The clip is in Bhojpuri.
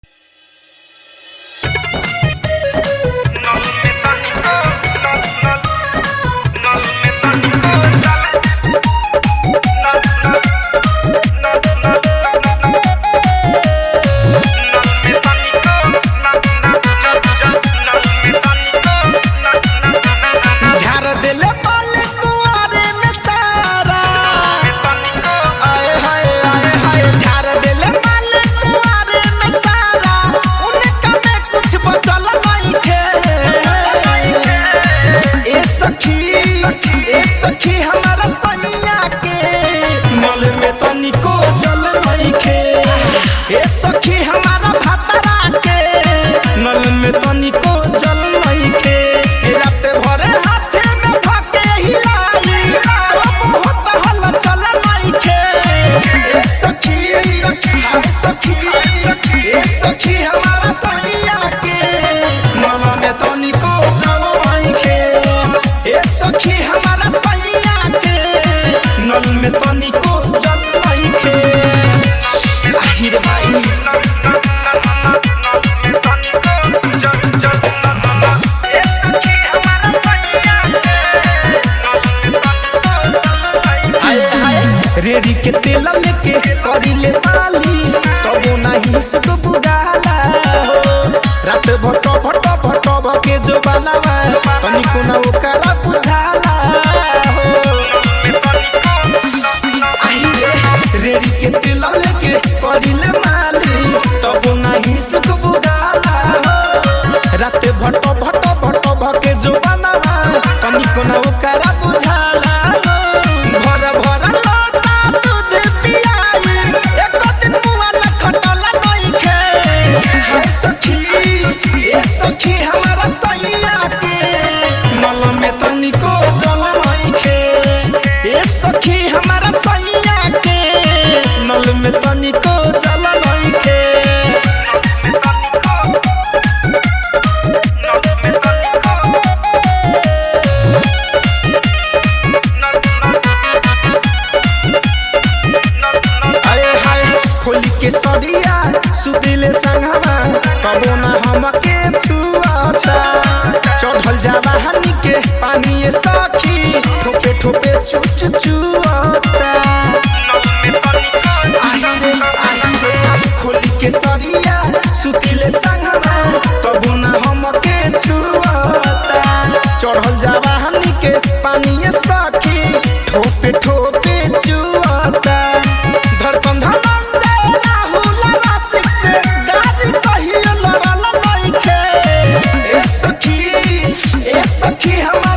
रेड़ी के तेल लेके करिले मालिश तबो नाही सुख बुझाला हो रात भट भट भट भके जो बनावा तनिको ना ओकरा बुझाला हो आई रे रेड़ी के तेल लेके करिले मालिश तबो नाही सुख बुझाला हो रात भट भट भट भके जो बनावा तनिको ना ओकरा बुझाला हो भर भर लोटा दूध पियाई एक दिन मुआ न खटल नइखे हाय सखी ए सखी हमारा सैया के मल में तनिको जल नइखे ए सखी हमारा सैया के नल में तनिको जल नइखे आए हाय खोली के सरिया सुतिले संगवा तबो ना हमके छुआता चढ़ल जावा हनी के पानी ये सखी ठोपे ठोपे चु चु चुआता आही रे आही रे खोली के सरिया सुतिले संगवा तबो ना हमके छुआता चढ़ल जावा हनी के पानी ये सखी ठोपे ठोपे चुआता धड़कन धड़कन राहुल रासिक से गाड़ी कहिए लड़ल नइखे ए सखी ए सखी हम